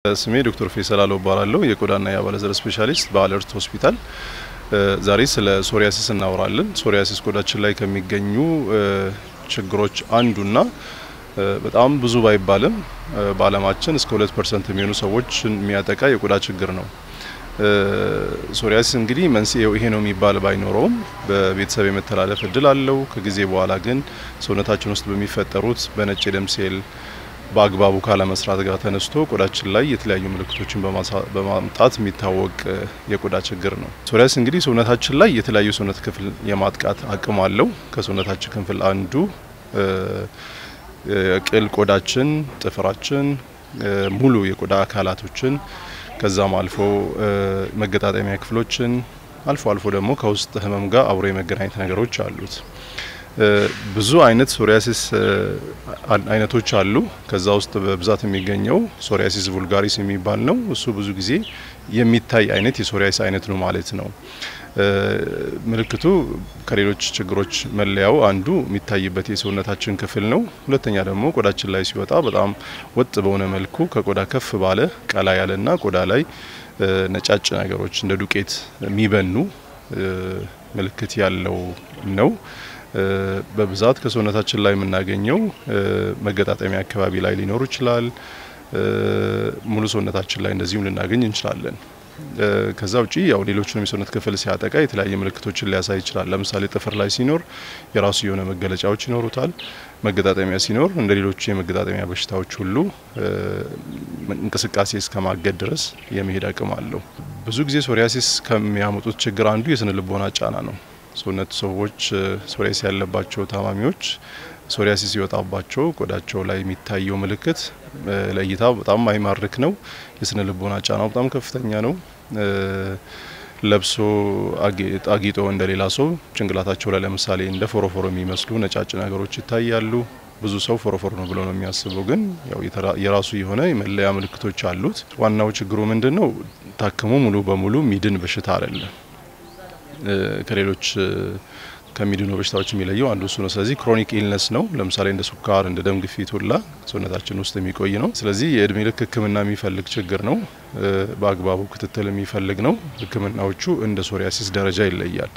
ስሜ ዶክተር ፌሰል አለው እባላለሁ የቆዳና የአባለዘር ስፔሻሊስት በአለርት ሆስፒታል። ዛሬ ስለ ሶሪያሲስ እናወራለን። ሶሪያሲስ ቆዳችን ላይ ከሚገኙ ችግሮች አንዱና በጣም ብዙ ባይባልም በዓለማችን እስከ ሁለት ፐርሰንት የሚሆኑ ሰዎችን የሚያጠቃ የቆዳ ችግር ነው። ሶሪያሲስ እንግዲህ መንስኤው ይሄ ነው የሚባል ባይኖረውም በቤተሰብ የመተላለፍ እድል አለው። ከጊዜ በኋላ ግን ሰውነታችን ውስጥ በሚፈጠሩት በነጭ የደም ሴል በአግባቡ ካለመስራት ጋር ተነስቶ ቆዳችን ላይ የተለያዩ ምልክቶችን በማምጣት የሚታወቅ የቆዳ ችግር ነው። ሶሪያሲስ እንግዲህ ሰውነታችን ላይ የተለያዩ ሰውነት ክፍል የማጥቃት አቅም አለው። ከሰውነታችን ክፍል አንዱ ቅል ቆዳችን፣ ጥፍራችን፣ ሙሉ የቆዳ አካላቶችን ከዛም አልፎ መገጣጠሚያ ክፍሎችን አልፎ አልፎ ደግሞ ከውስጥ ህመም ጋር አብሮ የመገናኘት ነገሮች አሉት። ብዙ አይነት ሶሪያሲስ አይነቶች አሉ። ከዛ ውስጥ በብዛት የሚገኘው ሶሪያሲስ ቡልጋሪስ የሚባል ነው። እሱ ብዙ ጊዜ የሚታይ አይነት የሶሪያሲስ አይነት ነው ማለት ነው። ምልክቱ ከሌሎች ችግሮች መለያው አንዱ የሚታይበት የሰውነታችን ክፍል ነው። ሁለተኛ ደግሞ ቆዳችን ላይ ሲወጣ በጣም ወጥ በሆነ መልኩ ከቆዳ ከፍ ባለ ቀላ ያለና ቆዳ ላይ ነጫጭ ነገሮች እንደ ዱቄት የሚበኑ ምልክት ያለው ነው። በብዛት ከሰውነታችን ላይ የምናገኘው መገጣጠሚያ አካባቢ ላይ ሊኖር ይችላል። ሙሉ ሰውነታችን ላይ እንደዚሁም ልናገኝ እንችላለን። ከዛ ውጪ ያው ሌሎቹንም የሰውነት ክፍል ሲያጠቃ የተለያየ ምልክቶችን ሊያሳይ ይችላል። ለምሳሌ ጥፍር ላይ ሲኖር የራሱ የሆነ መገለጫዎች ይኖሩታል። መገጣጠሚያ ሲኖር እንደ ሌሎቹ የመገጣጠሚያ በሽታዎች ሁሉ እንቅስቃሴ እስከ ማገድ ድረስ የመሄድ አቅም አለው። ብዙ ጊዜ ሶሪያሲስ ከሚያመጡት ችግር አንዱ የስነ ልቦና ጫና ነው። ሰውነት ሰዎች ሶሪያሲስ ያለባቸው ታማሚዎች ሶሪያሲስ ሲወጣባቸው ቆዳቸው ላይ የሚታየው ምልክት ለእይታ በጣም አይማርክ ነው። የስነ ልቦና ጫናው በጣም ከፍተኛ ነው። ለብሶ አጊጦ እንደ ሌላ ሰው ጭንቅላታቸው ላይ ለምሳሌ እንደ ፎሮፎሮ የሚመስሉ ነጫጭ ነገሮች ይታያሉ። ብዙ ሰው ፎሮፎሮ ነው ብሎ ነው የሚያስበው፣ ግን ያው የራሱ የሆነ የመለያ ምልክቶች አሉት። ዋናው ችግሩ ምንድን ነው? ታክሞ ሙሉ በሙሉ ሚድን በሽታ አይደለም። ከሌሎች ከሚድኑ በሽታዎች የሚለየው አንዱ እሱ ነው። ስለዚህ ክሮኒክ ኢልነስ ነው። ለምሳሌ እንደ ሱካር፣ እንደ ደም ግፊት ሁላ ሰውነታችን ውስጥ የሚቆይ ነው። ስለዚህ የእድሜ ልክ ሕክምና የሚፈልግ ችግር ነው። በአግባቡ ክትትል የሚፈልግ ነው። ሕክምናዎቹ እንደ ሶሪያሲስ ደረጃ ይለያል።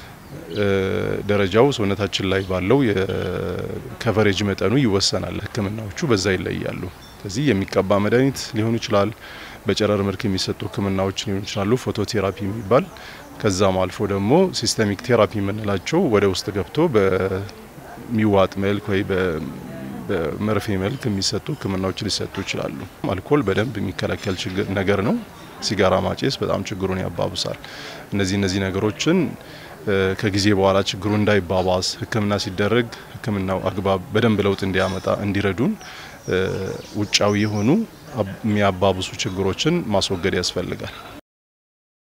ደረጃው ሰውነታችን ላይ ባለው የከቨሬጅ መጠኑ ይወሰናል። ሕክምናዎቹ በዛ ይለያሉ። ስለዚህ የሚቀባ መድኃኒት ሊሆን ይችላል። በጨረር መልክ የሚሰጡ ሕክምናዎች ሊሆኑ ይችላሉ። ፎቶቴራፒ የሚባል ከዛም አልፎ ደግሞ ሲስተሚክ ቴራፒ የምንላቸው ወደ ውስጥ ገብቶ በሚዋጥ መልክ ወይ በመርፌ መልክ የሚሰጡ ህክምናዎች ሊሰጡ ይችላሉ። አልኮል በደንብ የሚከለከል ነገር ነው። ሲጋራ ማጨስ በጣም ችግሩን ያባብሳል። እነዚህ እነዚህ ነገሮችን ከጊዜ በኋላ ችግሩ እንዳይባባስ ህክምና ሲደረግ ህክምናው አግባብ በደንብ ለውጥ እንዲያመጣ እንዲረዱን ውጫዊ የሆኑ የሚያባብሱ ችግሮችን ማስወገድ ያስፈልጋል።